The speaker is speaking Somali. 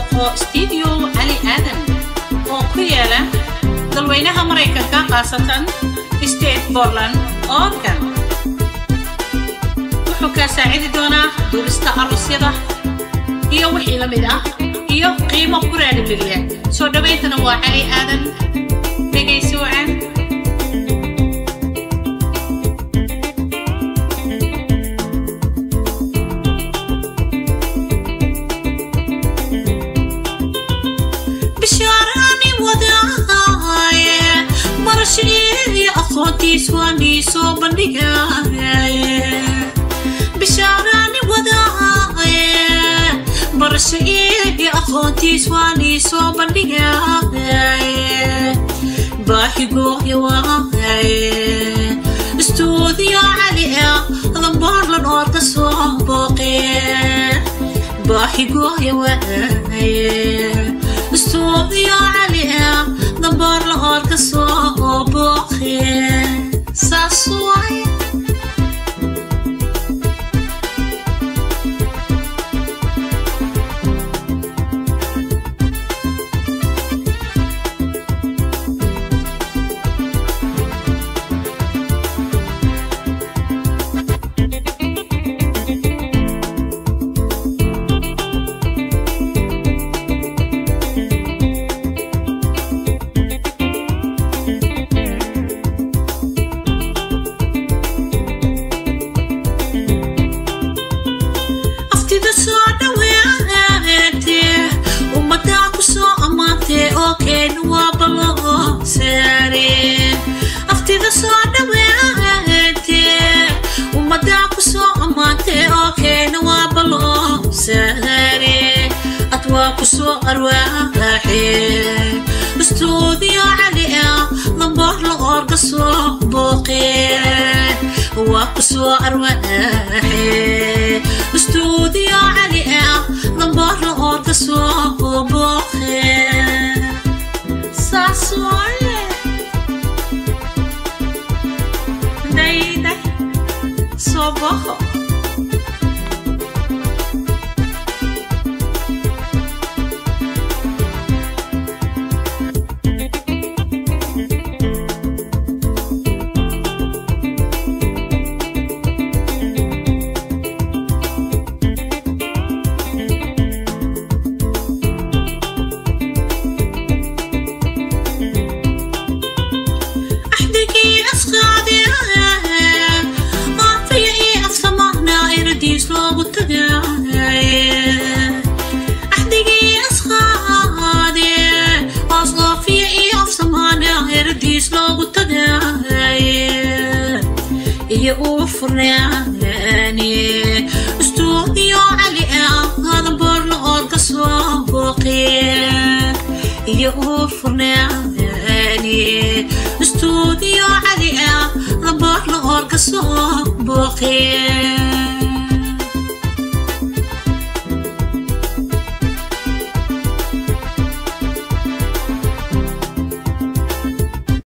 booqo stuudio cali aadan oo ku yaala dalweynaha maraykanka khaasatan state bortland oregon wuxuu kaa saacidi doonaa duubista arosyada iyo wixii la mid ah iyo qiimo ku raadhigeliya soo dhawayntana waa cali aadan dhegaysi wacan bishaaraani wadaaye barashadii aqoontiis waa nii soo bandhigaye bishaaraani wadaaye barashadii aqoontiis waa nii soo bandhigaye baahigooya waaye istuudiyo cali ah dambaarlan oo ka soo booqe baahigooya waaye istuudiyo cali ah dambaarla oo ka soo booqe saas waaye aftida soo dhaweete ummadaa ku soo ammaantee oo keena waa baloo saare aftida soo dhaweete ummadaa ku soo ammaantee oo keena waa baloo saare ad waa ku soo arwaaxe istuudiyo cali ah lamboor la oorga soo booqe waa ku soo arwaaxe istuudiyo cali ah lamboor la oorga soo booqe saas waaye dayday soo booqo axdigii asqaade aafiya ii afsamaahna iradiis loogu tagaaye axdigii asqaade oos aafiya ii afsamaahna iradiis loogu tagaaye iyo uu furnaani istuudiyo cali ah hadamboorla oorka soo booqe iyo uu furnaani istuudiyo cali ah lamboorla oorka soo booqe